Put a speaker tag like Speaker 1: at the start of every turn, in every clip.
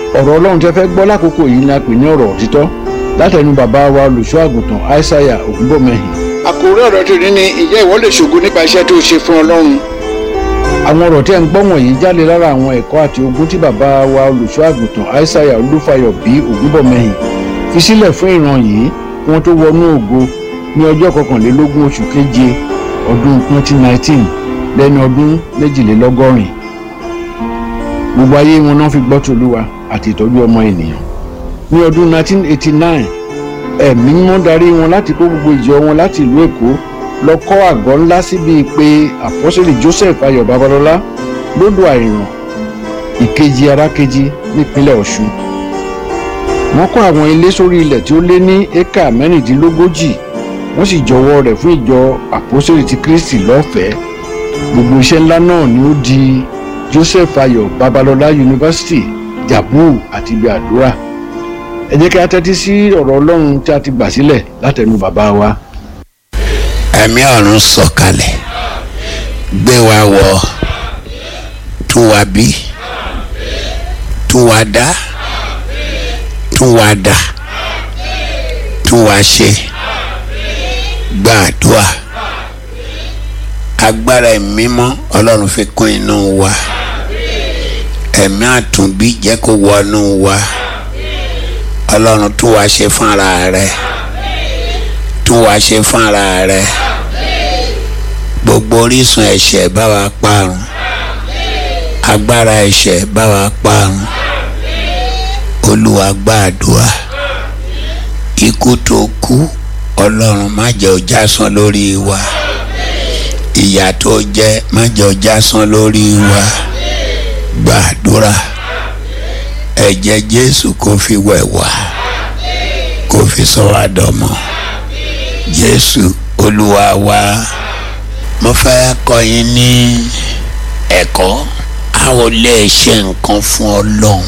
Speaker 1: ọ̀rọ̀ ọlọ́run tẹ́ fẹ́ gbọ́ lákòókò yìí ni a pè ní ọ̀rọ̀ òtítọ́ látẹnu bàbá wa olùṣọ́ àgùntàn aishaiya ògúnbọ̀mẹ́hìn.
Speaker 2: àkòrí ọ̀rọ̀ tòní ni ìjẹ́ ìwọ lè ṣògo nípa iṣẹ́ tó ṣe fún ọlọ́run.
Speaker 1: àwọn ọ̀rọ̀ tí ẹ̀ ń gbọ́ wọ̀nyí jáde lára àwọn ẹ̀kọ́ àti ogun tí bàbá wa olùṣọ́ àgùntàn aishaiya olúfayọ bí ògúnbọ̀mẹ́hìn fi sílẹ̀ fún ìran yìí kí wọ́n tó wọnú ògo ní ọjọ́ kọkànlélógún oṣù keje ọdún 2019 lẹ́ni ọdún méjìlélọ́gọ́rin gbogbo ayé wọn náà fi gbọ́ tòlúwa àti ìtọ́jú ọmọ ènìyàn ní ọdún 1989 ẹ̀mí mímọ́ darí wọn láti kó gbogbo ìjọ wọn láti ìlú èkó lọ kọ́ àgọ́ ńlá síbi pé àpọ́sẹ̀lì joseph ayọ̀ babalọ́lá lódò àìràn ìkejì arákejì nípínlẹ̀ ọ̀ṣun wọ́n kọ́ àwọn ilé sórí ilẹ̀ tí ó lé ní éka mẹ́rìndínlógójì wọ́n sì jọwọ́ rẹ̀ fún ìjọ àpọ́sẹ̀lì ti kristi lọ́fẹ̀ẹ́ gbogbo iṣẹ́ ńlá náà ni ó di joseph ayọ̀ babalọ́lá university jabu àti ibi àdúrà ẹ jẹ́ kí a tẹ́tí sí ọ̀rọ̀ ọlọ́run tí a ti gbà sílẹ̀ látẹnu bàbá wa.
Speaker 3: ẹ̀mí ọ̀run sọ̀kalẹ̀ gbé wa wọ̀ tún wa bí tún wa dá tún wa dà tún wa ṣe gbàdúrà agbára ìmímọ́ ọlọ́run fi kún inú wa ẹ̀mí àtúnbí jẹ́ kó wọnú wa ọlọ́run tún wá ṣe fún ara rẹ tún wá ṣe fún ara rẹ gbogbo orísun ẹ̀ṣẹ̀ bá wa parun agbára ẹ̀ṣẹ̀ bá wa parun olúwa gbàdúrà ikú tó kú ọlọ́run má jẹ́ ó jásán lórí wa ìyà tó jẹ má jẹ́ ó jásán lórí wa gbàdúrà ẹ̀jẹ̀ jésù kò fi wẹ̀ wá kò fi sọ wá dọmọ jésù olúwa wa mo fẹ́ kọ́ yín ní ẹ̀kọ́ a ò lè ṣe nǹkan fún ọlọ́run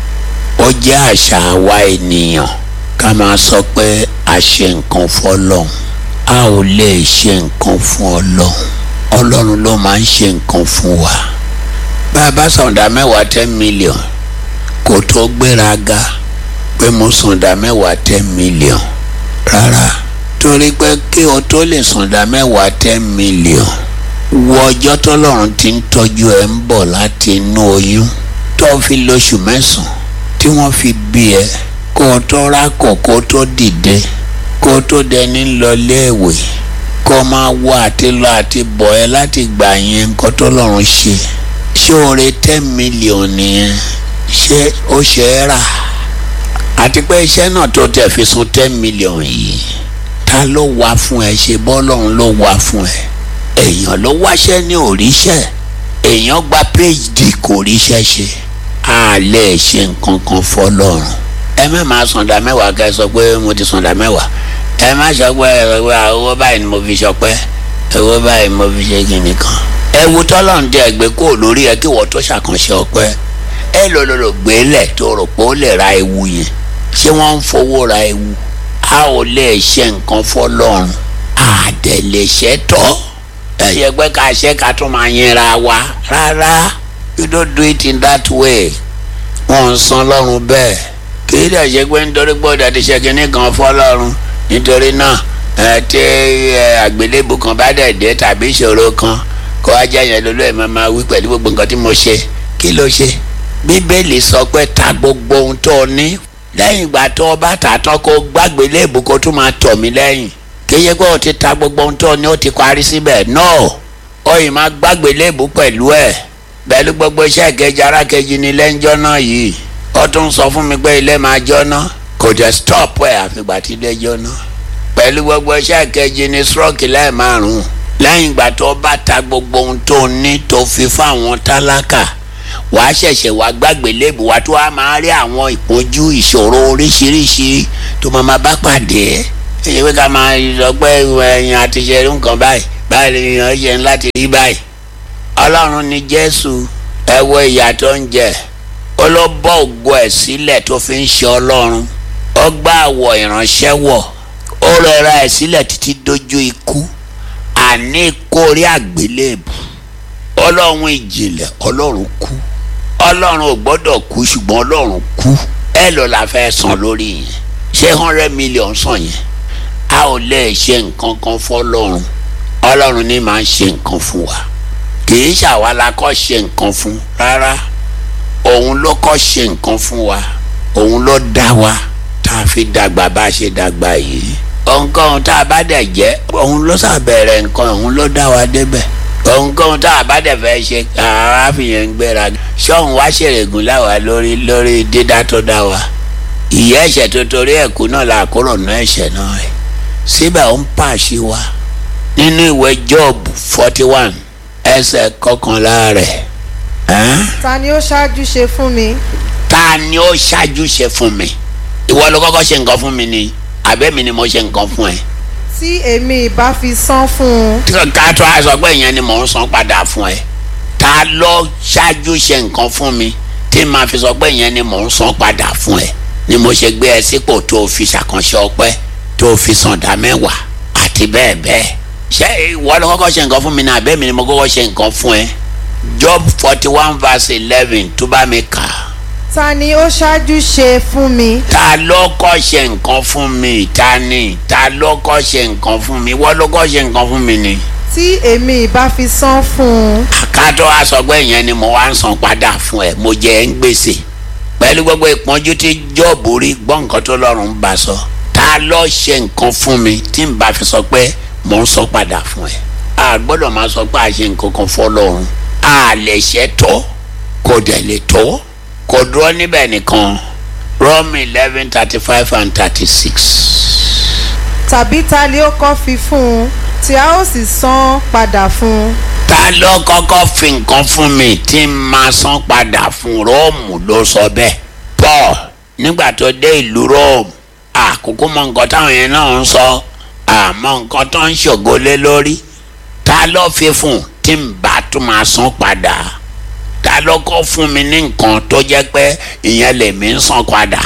Speaker 3: ó jẹ́ àṣà àwa ènìyàn ká máa sọ pé a ṣe nǹkan fún ọlọ́run a ò lè ṣe nǹkan fún ọlọ́run ọlọ́run ló máa ń ṣe nǹkan fún wa bá a bá sọ̀dá mẹ́wàá ten million kò tó gbéraga pé mo sọ̀dá mẹ́wàá ten million rárá torí pé kí o tó lè sọ̀dá mẹ́wàá ten million wo ọjọ́ tọ́lọ́run ti ń tọ́jú ẹ̀ ń bọ̀ láti inú oyún tó fi lóṣù mẹ́sàn-án tí wọ́n fi bí ẹ kó o tó rákọ̀ kó o tó dìde kó o tó dẹni lọ léèwé kó o máa wọ àti lọ àti bọ̀ ẹ láti gbà yẹn nǹkan tọ́lọ́run ṣe ṣé oore ten million nìyẹn ṣé ó ṣe é rà àti pé iṣẹ́ náà tó tẹ̀ fi sun ten million yìí ta ló wá fún ẹ ṣe bọ́lọ́run ló wá fún ẹ èèyàn ló wáṣẹ́ ní òríṣẹ́ èèyàn gba phd kò ríṣẹ́ ṣe a lè ṣe nǹkan kan fọlọ́run ẹ má máa sọ̀dà mẹ́wàá kẹ́ ẹ sọ pé mo ti sọ̀dà mẹ́wàá ẹ má sọ pé owó báyìí ni mo fi ṣọpẹ́ owó báyìí ni mo fi ṣe kìnnì kan ẹ wo tọ́lọ́run jẹ́ ẹgbẹ́ kó lórí ẹ kí wọ́n tó ṣàkànṣe ọpẹ́ ẹ lọ́lọ́lọ́ gbélẹ̀ tó rò pé ó lè ra ewu yẹn ṣé wọ́n ń fowó ra ewu a ò lè ṣe nǹkan fọlọ́run àdẹ̀ lè ṣe tọ́ ẹ yẹ pé ká ṣe ká tún máa yẹra wa rárá you don't do it in that way wọ́n ń san lọ́run bẹ́ẹ̀ kì í dẹ̀ ṣe pé nítorí gbọ́dọ̀ ti ṣe kinní kan fọlọ́run nítorí náà ẹ tí àgbélébù kan bá dẹ̀ dé tàbí ìṣòro kan kó wá jẹ́ yẹn lólú ẹ̀ máa máa wí pẹ̀lú gbogbo nǹkan tí mo ṣe kí ló ṣe bíbélì sọ pé ta gbogbo ohun tó o ní lẹ́yìn ìgbà tó o bá tà tán kó gbàgbé léèbù kó tún máa tọ̀ mí lẹ́yìn kéye pé o ti ta gbogbo ohun tó o ní o ti parí síbẹ̀ no o yìí máa gbàgbé léèbù pẹ̀lú ẹ̀ pẹ̀lú gbogbo iṣẹ́ ìkejì arákejì ní lẹ́ńjọ́ náà yìí ó tún sọ fún mi pé ilé máa jóná kò jẹ́ stop ẹ̀ àfìgbà tí ilé jóná pẹ̀lú gbogbo iṣẹ́ ìkejì ní stroke lẹ́ẹ̀márùn-ún lẹ́yìn ìgbà tó o bá ta gbogbo ohun tó o ní tó fi fáwọn tálákà wà á ṣẹ̀ṣẹ̀ wá gbàgbé léèbù wá tó a máa rí àwọn ìpọ́njú ìṣòro oríṣiríṣi tó máa máa bá pàdé èyí pé ká máa sọ pé ẹ̀yìn àti ṣe nǹkan báyìí báyìí ni èèyàn ṣe ń láti rí báyìí. ọlọ́run ni jésù ẹ wo ìyà tó ń jẹ ó ló bọ́ ògo ẹ̀ sílẹ̀ tó fi ń ṣe ọlọ́run ó gbá àwọ̀ ìránṣẹ́ wọ̀ ó rẹra ẹ̀ sílẹ̀ títí dójú ikú àní kórí àgbélébù ọlọ́run ìjìnlẹ̀ ọlọ́run kú ọlọ́run ò gbọ́dọ̀ kú ṣùgbọ́n ọlọ́run kú ẹ lọ la fẹ́ san lórí yẹn ṣé hundred million san yẹn a ò lè ṣe nǹkan kan fọlọ́run ọlọ́run ní máa ń ṣe nǹkan fún wa kì í ṣàwa la kọ́ ṣe nǹkan fún rárá òun ló kọ́ ṣe nǹkan fún wa òun ló dá wa tá a fi dàgbà bá a ṣe dàgbà yìí ohunkóhun tá a bá dẹ̀ jẹ́ òun ló ṣàbẹ̀rẹ̀ nǹkan òun ló dá wa débẹ̀ ohunkóhun tá a bá dẹ̀ fẹ́ ṣe ara fìyẹn ń gbéra ṣọ́hun wá ṣèrègùn láwa lórí lórí dídá tó dá wa ìyá ẹ̀ṣẹ̀ tó torí ẹ̀kú náà la kúrò ná ẹ̀ṣẹ̀ náà ẹ̀ síbẹ̀ ó ń pàṣẹ wa nínú ìwé Job forty one ẹsẹ̀ kọkànlá rẹ̀ ẹ́n?
Speaker 4: ta ni ó ṣáájú ṣe fún mi
Speaker 3: ta ni ó ṣáájú ṣe fún mi ìwọ ló kọ́kọ́ ṣe nǹkan fún mi ni àbẹ́mi ni mo ṣe nǹkan fún ẹ
Speaker 4: tí èmi ìbá fi san fún un
Speaker 3: ká tó a sọ pé ìyẹn ni mò ń san padà fún ẹ ta ló ṣáájú ṣe nǹkan fún mi tí màá fi sọ pé ìyẹn ni mò ń san padà fún ẹ ni mo ṣe gbé ẹ sípò tó o fi ṣàkànṣe ọpẹ́ tó o fi san dá mẹ́wàá àti bẹ́ẹ̀ bẹ́ẹ̀ ṣé ìwọ ló kọ́kọ́ ṣe nǹkan fún mi ní àbẹ́mi ni mo kọ́kọ́ ṣe nǹkan fún ẹ Job forty one verse eleven tó bá mi kà á
Speaker 4: ta ni ó ṣáájú ṣe fún mi
Speaker 3: ta ló kọ́ ṣe nǹkan fún mi ta ni ta ló kọ́ ṣe nǹkan fún mi wọ́n ló kọ́ ṣe nǹkan fún mi ni.
Speaker 4: tí èmi ìbá fi san fún un
Speaker 3: àkàtọ́ aṣọgbẹ́ yẹn ni mo wá ń san padà fún ẹ mo jẹ ẹ́ ń gbèsè pẹ̀lú gbogbo ìpọ́njú tí jọ́ọ̀bù rí gbọ́ nǹkan tó lọ́rùn ń bá sọ ta ló ṣe nǹkan fún mi tí n bá fi sọ pé mo ń san padà fún ẹ a gbọ́dọ̀ máa sọ pé a ṣe nǹkan kan fọlọ́run a lè ṣe tó kò dẹ̀ lè tó kò dúró níbẹ̀ nìkan Rome eleven thirty five and thirty six.
Speaker 4: tàbí ta ni ó kọ́ fi fún un tí a ó sì san padà fún un
Speaker 3: ta ló kọ́kọ́ fi nǹkan fún mi tí n máa san padà fún róòmù ló sọ bẹ́ẹ̀ paul nígbà tó dé ìlú róòmù àkókò mọ nǹkan táwọn yẹn náà ń sọ àmọ́ nǹkan tó ń ṣògo lé lórí ta ló fi fún tí n bá tún máa san padà ta ló kọ́ fún mi ní nǹkan tó jẹ́ pé ìyẹn lèmi ń san padà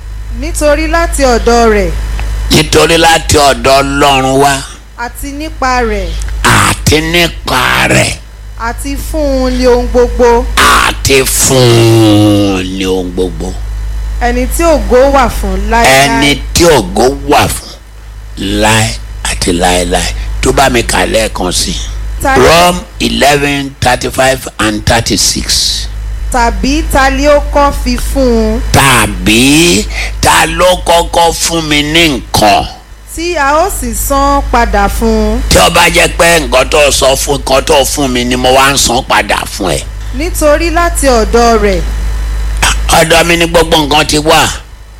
Speaker 4: nítorí láti ọ̀dọ̀ rẹ̀
Speaker 3: nítorí láti ọ̀dọ̀ ọlọ́run wá
Speaker 4: àti nípa rẹ̀
Speaker 3: àti nípa rẹ̀
Speaker 4: àti fún un ní ohun gbogbo
Speaker 3: àti fún un ní ohun gbogbo.
Speaker 4: ẹni tí ògo wà fún láéláé
Speaker 3: ẹni tí ògo wà fún láé àti láéláé tó bá mi kà lẹ́ẹ̀kan sí i.
Speaker 4: Ta ni-
Speaker 3: Rome eleven thirty five and thirty six.
Speaker 4: tàbí ta ni ó kọ́ fi fún un
Speaker 3: tàbí ta ló kọ́kọ́ fún mi ní nǹkan
Speaker 4: tí a ó sì san padà fún un
Speaker 3: tí ó bá jẹ́ pé nǹkan tó sọ fún nǹkan tó fún mi ni mo wá ń san padà fún ẹ.
Speaker 4: nítorí láti ọ̀dọ̀ rẹ̀
Speaker 3: ọ̀dọ̀ mi ni gbogbo nǹkan ti wà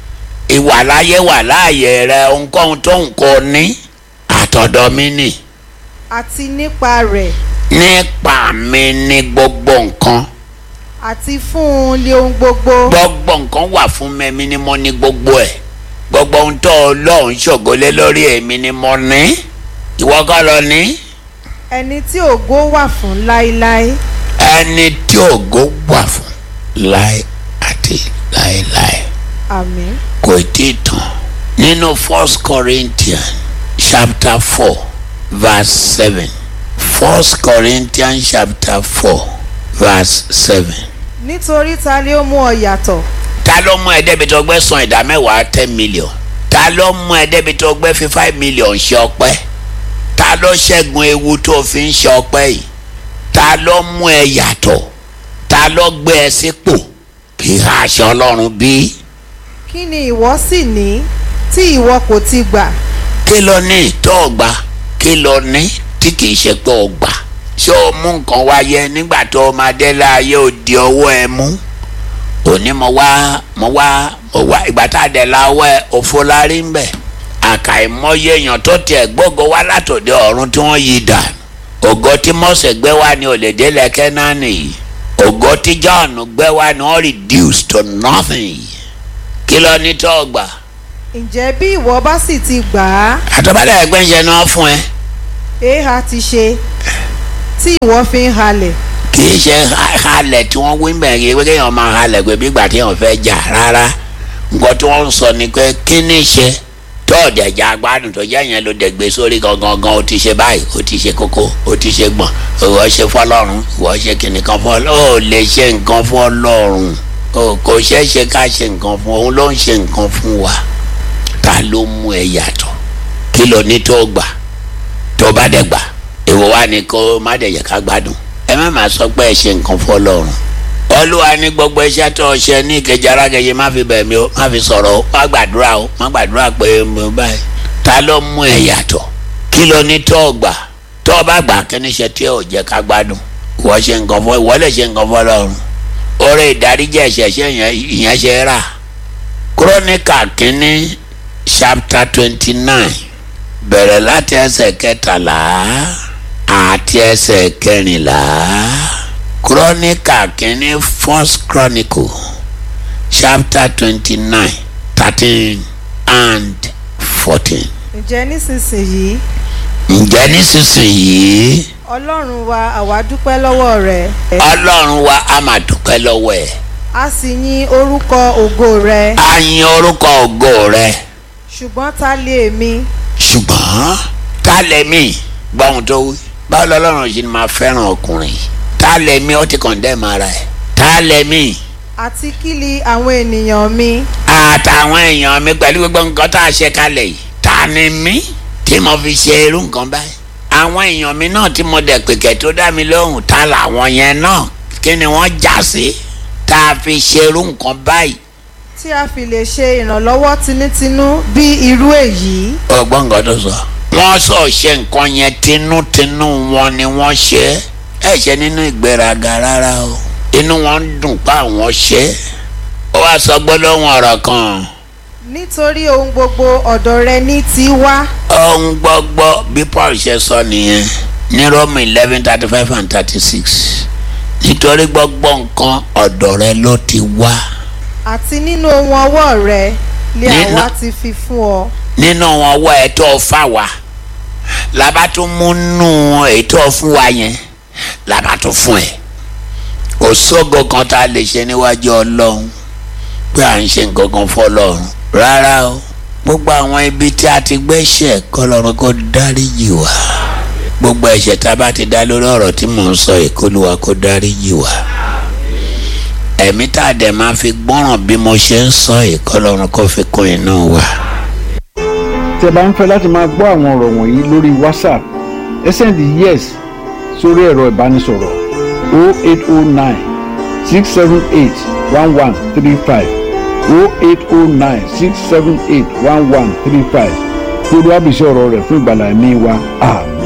Speaker 3: ìwà láyé wà láàyè rẹ ohunkóhun tó nǹkan ní àtọ̀dọ̀ mi nì
Speaker 4: àti nípa rẹ̀
Speaker 3: nípa mi ní gbogbo nǹkan
Speaker 4: àti fún un ní ohun gbogbo
Speaker 3: gbogbo nǹkan wà fún mi èmi ni mo ní gbogbo ẹ̀ gbogbo ohun tó Ọlọ́run ṣògolé lórí èmi ni mo ní ìwọ kọ́ lọ ní
Speaker 4: ẹni tí ògo wà fún láéláé
Speaker 3: ẹni tí ògo wà fún láé àti láéláé
Speaker 4: àmín
Speaker 3: kò tí ì tán nínú first Corinthians chapter four verse seven first Corinthians chapter four verse seven
Speaker 4: nítorí ta ni ó mú ọ yàtọ̀
Speaker 3: ta ló mú ẹ débi tó gbé san ìdá mẹ́wàá ten million ta ló mú ẹ débi tó gbé fi five million ṣe ọpẹ́ ta ló ṣẹ́gun ewu tó fi ń ṣe ọpẹ́ yìí ta ló mú ẹ yàtọ̀ ta ló gbé ẹ sípò kì í aṣọ ọlọ́run bí
Speaker 4: kí ni ìwọ sì ní tí ìwọ kò ti gbà
Speaker 3: kí ló ní tó o gbà kí ló ní tí kì í ṣe pé o gbà ṣé o mú nǹkan wáyé nígbà tó o máa dé láàyè ò di ọwọ́ ẹ mú òní mo wá mo wá mo wá ìgbà tá a dẹ̀ la ọwọ́ ẹ òfo la rí ń bẹ̀ àkàìmọye èèyàn tó tiẹ̀ gbógo wá látòdì ọ̀run tí wọ́n yí dà ògo tí Mósè gbé wá ní òlèdè lẹ́kẹ́ náà nìyí ògo tí John gbé wá ní wọ́n reduce to nothing kí ló ní tó o gbà
Speaker 4: ǹjẹ́ bí ìwọ bá sì ti gbà á
Speaker 3: àtọ́bálẹ̀ ẹgbẹ́ ń ṣe náà fún ẹ.
Speaker 4: èèhà ti ṣe tí ìwọ fi ń halẹ̀
Speaker 3: kì í ṣe ha- halẹ̀ tí wọ́n wí bẹ̀rẹ̀ yìí pé kéèyàn máa halẹ̀ pé bí ìgbà tí èèyàn fẹ́ jà rárá nǹkan tí wọ́n ń sọ ni pé kí ni ṣe tó tó dẹ̀jà gbádùn tó jẹ́ yẹn ló dẹ̀ gbé sórí gangan gan o ti ṣe báyìí o ti ṣe kókó o ti ṣe gbọ̀n ìwọ ṣe fọlọ́run ìwọ ṣe kìnìkan fún ọlọ́run o lè ṣe nǹkan fún ọlọ́run o kò ṣeé ṣe ká ṣe nǹkan fún òun ló ń ṣe nǹkan fún wa ta ló mú ẹ yàtọ̀ kí ló ní tó gbà tó bá dẹ̀ gbà èwo wá ní kó má dẹ̀ yẹ ká gbádùn ẹ má má sọ pé ẹ ṣe nǹkan fún ọlọ́run olúwa ní gbogbo iṣẹ́ tó ṣe ní ìkejì arákejì má fi bẹ̀ mí o má fi sọ̀rọ̀ o má gbàdúrà o má gbàdúrà pé mo báyìí ta ló mú ẹ yàtọ̀ kí ló ní tó gbà tó bá gbà kí ni ṣe tí ò jẹ́ ká gbádùn ìwọ ṣe nǹkan fún ìwọ lè ṣe nǹkan fún ọlọ́run oore ìdáríjì ẹ̀ṣẹ̀ ṣe ìyẹn ṣe rà kúrónìkà kínní chapter twenty nine bẹ̀rẹ̀ láti ẹsẹ̀ kẹtàlá àti ẹsẹ̀ kẹrìnlá kúrónìkà kínní first chronicle chapter twenty nine thirteen and fourteen.
Speaker 4: ǹjẹ́ nísinsìnyí
Speaker 3: ǹjẹ́ nísinsìnyí
Speaker 4: ọlọ́run wa àwa dúpẹ́ lọ́wọ́ rẹ̀
Speaker 3: ọlọ́run wa á máa dúpẹ́ lọ́wọ́ ẹ̀
Speaker 4: a sì yin orúkọ ògo rẹ̀
Speaker 3: á yin orúkọ ògo rẹ̀
Speaker 4: ṣùgbọ́n ta lè mi
Speaker 3: ṣùgbọ́n ta lẹ́mí gbọ́hùn tó wí báwo lọ́lọ́run ṣe ni máa fẹ́ràn ọkùnrin yìí ta lẹ́mí ó ti kọ̀ǹdẹ́mù ara ẹ̀ ta lẹ́mí
Speaker 4: àti kíli àwọn ènìyàn mi
Speaker 3: àtàwọn èèyàn mi pẹ̀lú gbogbo nǹkan tá a ṣe kalẹ̀ yìí ta ni mí tí mo fi ṣe irú nǹkan báyìí àwọn èèyàn mi náà tí mo dẹ̀ pèkẹ́ tó dá mi lóhùn ta làwọn yẹn náà kí ni wọ́n já sí tá a fi ṣe irú nǹkan báyìí
Speaker 4: tí a fi lè ṣe ìrànlọ́wọ́ tinútinú bí irú èyí
Speaker 3: ọgbọ́n nǹkan tó sọ. wọ́n sọ ṣe nǹkan yẹn tinútinú wọn ni wọ́n ṣe é ẹ ṣe nínú ìgbéraga rárá o inú wọn ń dùn pé àwọn ṣe é ó wá sọ gbólóhùn ọ̀rọ̀ kan
Speaker 4: nítorí ohun gbogbo ọ̀dọ̀ rẹ ní ti wá
Speaker 3: ohun gbọ́gbọ́ bí paul ṣe sọ nìyẹn ní rome eleven thirty five and thirty six nítorí gbọ́gbọ́ nǹkan ọ̀dọ̀ rẹ ló ti wá
Speaker 4: àti nínú ohun ọwọ́ rẹ lé
Speaker 3: Nínú-
Speaker 4: àwa ti fi fún ọ
Speaker 3: nínú wọn wọ ẹ tó fà wá làbá tún mú nù ètò fún wa yẹn làbá tún fún ẹ òṣogo kan tá a lè ṣe níwájú ọlọ́run pé à ń ṣe nǹkan kan fọlọ́run rárá o gbogbo àwọn ibi tí a ti gbẹ́sẹ̀ kọlọ́run kó dáríjì wá gbogbo ẹ̀ṣẹ̀ tá a bá ti dá lórí ọ̀rọ̀ tí mò ń sọ ìkólúwa kó dáríjì wá ẹ̀mí tá a dẹ̀ máa fi gbọ́ràn bí mo ṣe ń sọ ìkọlọ́run kó fi kún iná wa.
Speaker 1: tí ẹ bá ń fẹ́ láti máa gbọ́ àwọn ọ̀rọ̀ wọ̀nyí lórí whatsapp ẹ sẹ́ndì yes sórí ẹ̀rọ ìbánisọ̀rọ̀ 0809 678 1135 0809 678 1135 kí olúwa bìí sí ọ̀rọ̀ rẹ̀ fún ìgbàlá ẹ̀mí wa àmín.